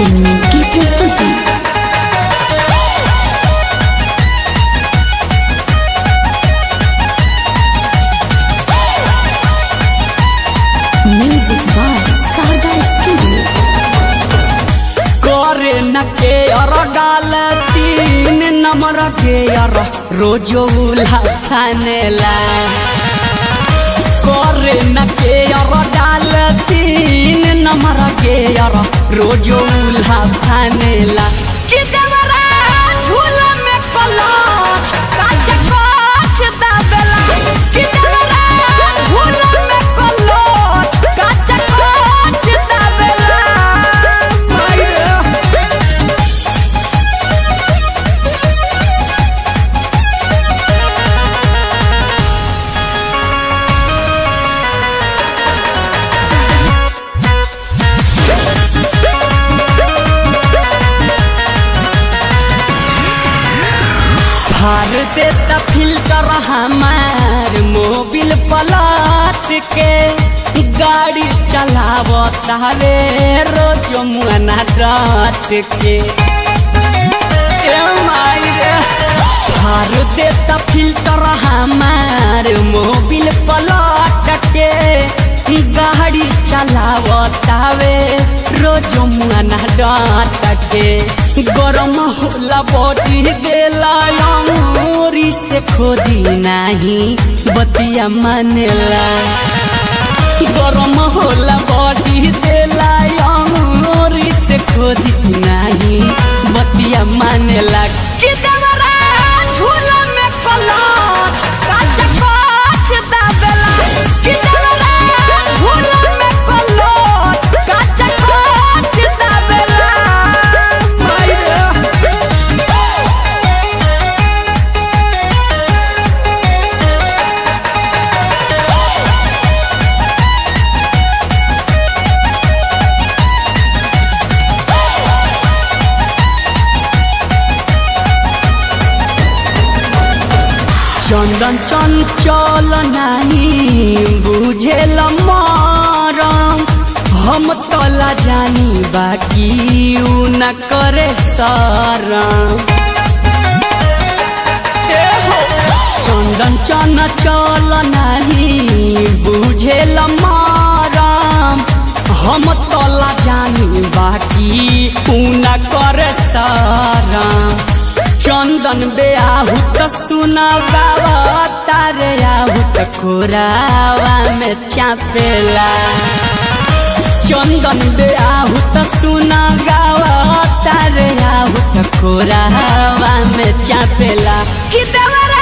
entertainment की प्रस्तुति music by Sharda studio करे न के अर डाल तीन नंबर के अर रोजो उल्हा खानेला करे न के अर डाल तीन नंबर के अर रोजो उल्हा खानेला कि देवरा झूला में पलाच काच काच दाबेला कि देवरा झूला में पलाच काच काच दाबेला माया फार देता फिल्टर हमार मोबिल पलट के गाड़ी चलावता रे रोज मुआना डट के ए माई रे फार देता फिल्टर हमार मोबिल पलट के गाड़ी चलावता वे रोज मुआना डट के गरम होला बॉडी देला अंगूरी से खोदी नाही बतिया मानेला गरम होला बॉडी देला अंगूरी से खोदी नाही बतिया मानेला कि देवरा झूला में पलाच काच काच दाबेला कि देवरा झूला में पलाच काच काच दाबेला माया चंदन चंचल नाही बुझेल मरम हम तला जानी बाकी उ न करे सरम ए हो, चंदन चंचल नाही बुझेल मरम हम तला जानी बाकी उ न करे सरम चंदन बेआहू त सुना बाबा तारे आहू त खोरावा में चापेला चंदन बेआहू त सुना गावा तारे आहू त खोरावा में चापेला कि देवरा